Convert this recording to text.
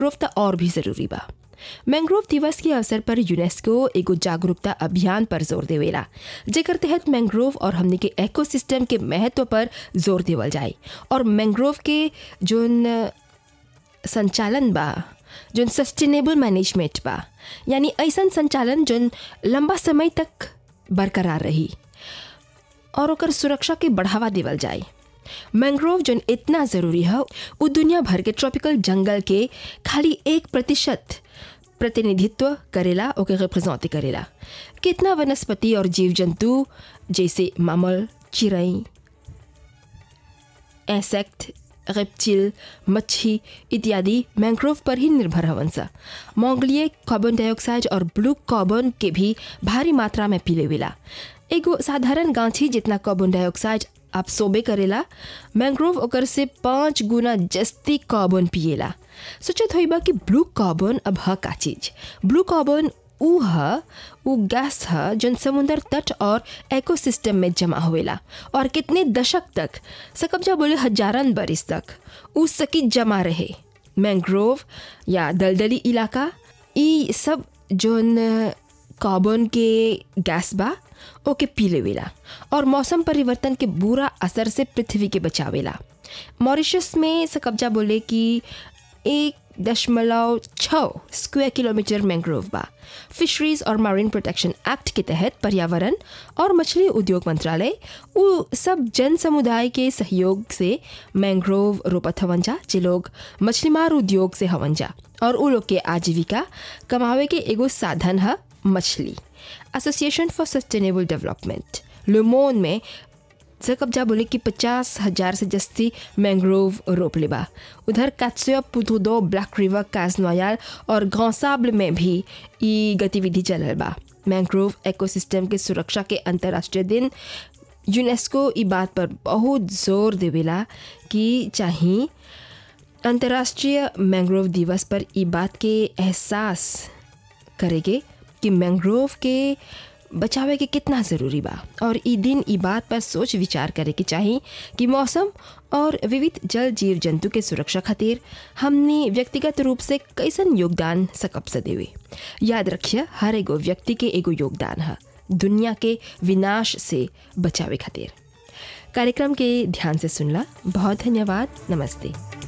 mangrove त और भी ज़रूरी बा मैंग्रोव दिवस के अवसर पर यूनेस्को एगो जागरूकता अभियान पर जोर देवेला जेकर तहत मैंग्रोव और हमने के इकोसिस्टम के महत्व पर जोर देवल जाए और मैंग्रोव के जोन संचालन बा जोन सस्टेनेबल मैनेजमेंट बा यानी ऐसन संचालन जोन लंबा समय तक बरकरार रही और ओकर सुरक्षा के बढ़ावा देवल जाए मैंग्रोव जोन इतना ज़रूरी है वो दुनिया भर के ट्रॉपिकल जंगल के खाली एक प्रतिशत प्रतिनिधित्व करेला ओके रिप्रेजेंट करेला कितना वनस्पति और जीव जंतु जैसे मामल चिड़ई इंसेक्ट रेप्टिल मच्छी इत्यादि मैंग्रोव पर ही निर्भर हवन सा मोंगलिए कार्बन डाइऑक्साइड और ब्लू कार्बन के भी भारी मात्रा में पी लेवेला एगो साधारण गांछी जितना कार्बन डाइऑक्साइड आप सोबे करेला मैंग्रोव ओकर से पाँच गुना जस्ती कार्बन पिएला सोचत होइबा कि ब्लू कार्बन अब ह का चीज ब्लू कार्बन ऊ ह ऊ गैस ह जौन समुंदर तट और इकोसिस्टम में जमा होवेला और कितने दशक तक सकब्जा बोले हजारन बरिस तक ऊ सकी जमा रहे मैंग्रोव या दलदली इलाका ई सब जौन कार्बन के गैस बा ओके पी लेवेला और मौसम परिवर्तन के बुरा असर से पृथ्वी के बचावेला मॉरिशस में सकब्जा बोले कि एक दशमलव छः स्क्वायर किलोमीटर मैंग्रोव बा फिशरीज और मरीन प्रोटेक्शन एक्ट के तहत पर्यावरण और मछली उद्योग मंत्रालय उ सब जन समुदाय के सहयोग से मैंग्रोव रोपत हवन जा जे लोग मछलीमार उद्योग से हवन जा और उ लोग के आजीविका कमावे के एगो साधन है मछली एसोसिएशन फॉर सस्टेनेबल डेवलपमेंट लुमोन में से कब्जा बोले कि पचास हजार से जस्ती मैंग्रोव रोप लेबा उधर कात्सो पुतुदो ब्लैक रिवर काजनोयाल और घौसाब्ल में भी ई गतिविधि चलल बा मैंग्रोव इकोसिस्टम के सुरक्षा के अंतर्राष्ट्रीय दिन यूनेस्को ई बात पर बहुत जोर देवेला कि चाही अंतर्राष्ट्रीय मैंग्रोव दिवस पर ई बात के एहसास करेगे कि मैंग्रोव के बचावे के कितना ज़रूरी बा और ई दिन ई बात पर सोच विचार करे के चाही कि मौसम और विविध जल जीव जंतु के सुरक्षा खातिर हमने व्यक्तिगत रूप से कैसन योगदान सकब से देवे याद रखिए हर एगो व्यक्ति के एगो योगदान है दुनिया के विनाश से बचावे खातिर कार्यक्रम के ध्यान से सुनला बहुत धन्यवाद नमस्ते